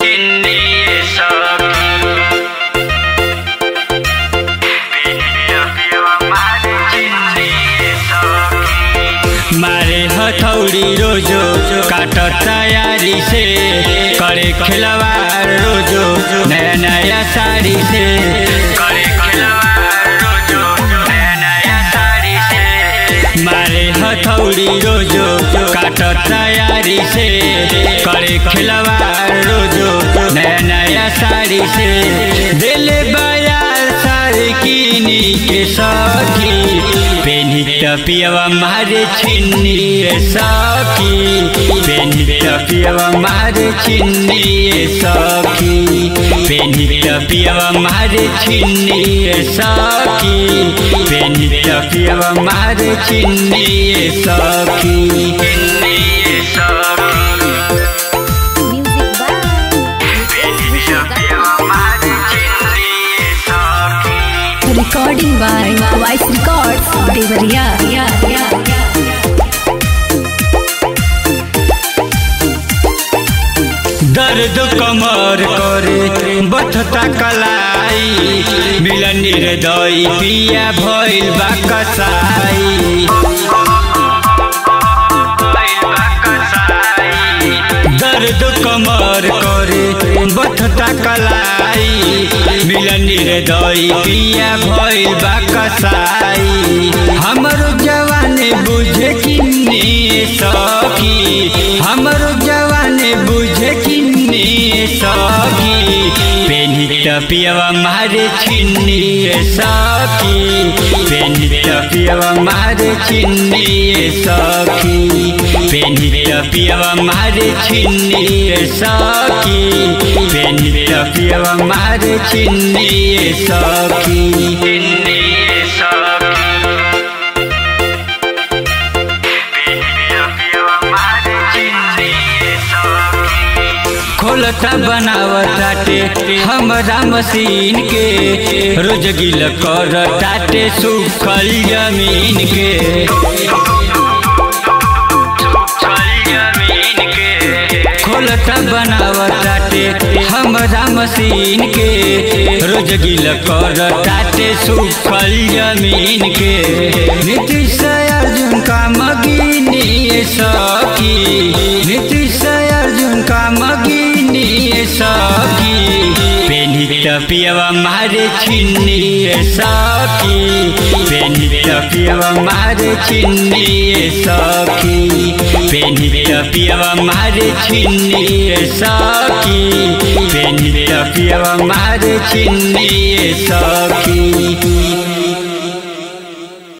चिन्नी सखी मारे हथौड़ी रोजो काट तैयारी से करे खिलवाड़ रोजो नया नया साड़ी से करे खिलवाड़ रोजो नया नया साड़ी से मारे हथौड़ी रोजो काट तैयारी से करे खिलवाड़ रोजो नया नया साड़ी से दिल बयार साड़ी कीनी के सखी पेनी टपियावा मारे छिन्नी रे सखी पेनी टपियावा मारे छिन्नी रे सखी पेनी टपियावा मारे छिन्नी रे सखी पेनी टपियावा मारे छिन्नी रे सखी छिन्नी रे सखी Music by Recording by Voice Records, Devariya. Yeah, yeah, yeah. दर्द कमर करे बथता कलाई मिलन निर्दय पिया भइल बा कसाई दर्द कमर करे बथता कलाई मिलन निर्दय पिया भइल बा कसाई हमरो जवाने बुझे किन्ने सखी हमरो जवाने बुझे किन्ने सखी पेनी टपियावा मारे छिन्नी रे सखी पेनी टपियावा मारे छिन्नी रे सखी पेनी टपियावा मारे छिन्नी रे सखी पेनी टपियावा मारे छिन्नी रे सखी छिन्नी रे सखी खोलता बनावताटे हमरा मशीन के रोज गिल कर टाटे सुखल जमीन के खोलता बनावताटे हमरा मशीन के रोज गिल कर टाटे सुखल जमीन के नीतीश अर्जुन का मगिनी सखी नीतीश अर्जुन का मगिनी सखी पेनी टपियावा मारे छिन्नी रे सखी पेनी टपियावा मारे छिन्नी रे सखी पेनी टपियावा मारे छिन्नी रे सखी पेनी टपियावा मारे छिन्नी रे सखी